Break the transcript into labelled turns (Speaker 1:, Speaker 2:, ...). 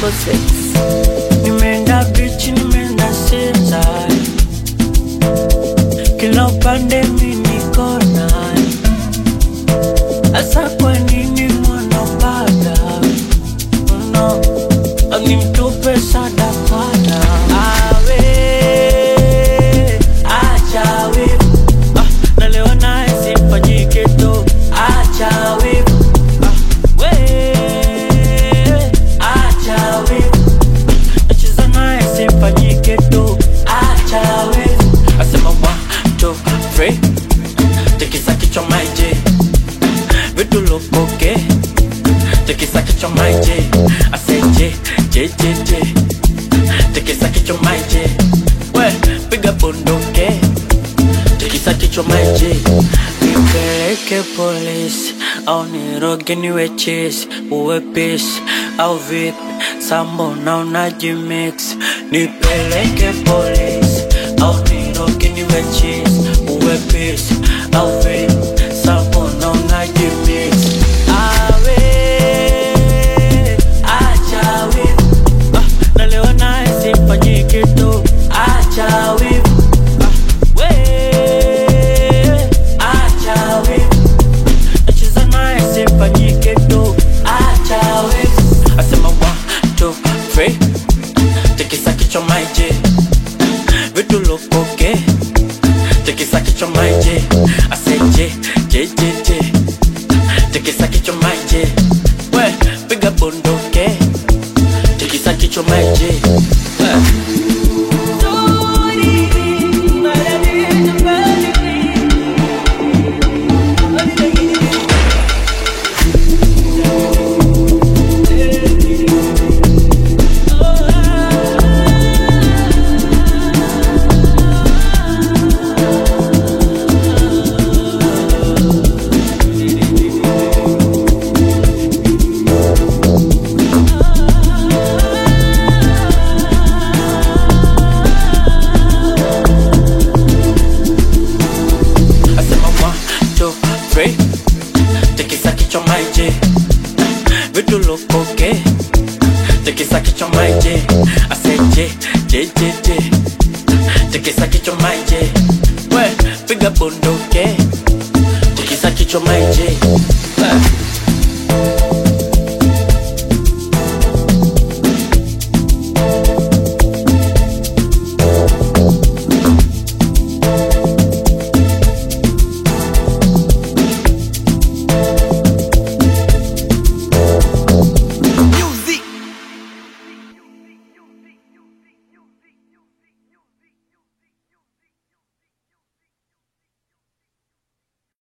Speaker 1: triple six. Nimeenda beach, nimeenda seaside, kila upande mi niko naye. Asa kwa nini mwanapanda no, nimtupe sadakana awe acha wivu ah, na leo naye sifanyike tu acha wivu ah, we acha wivu nacheza naye sifanyike tu acha wivu asema one two three tikisa kichwa maiji vitu lukoke tikisa kichwa maiji aseje jejeje tikisa kichwa maiji we piga bunduke tikisa kichwa maiji nipeleke polisi au niroge niwe chisi uwe pisi au vipi sambo na unajimix nipeleke polisi au niroge niwe chisi uwe pisi au vipi sambo na unajimix awe acha wivu ah, na leo naye sifanyike tu acha wivu ah, we acha wivu nacheza naye sifanyike tu acha wivu asema one two three tikisa kichwa maiji vitu lukoke tikisa kichwa maiji aseje jejeje tikisa kichwa maiji we piga bunduke tikisa kichwa maiji we. asema one, two, three tikisa kichwa maiji vitu lukoke tikisa kichwa maiji aseje jejeje tikisa kichwa maiji we piga bunduke tikisa kichwa maiji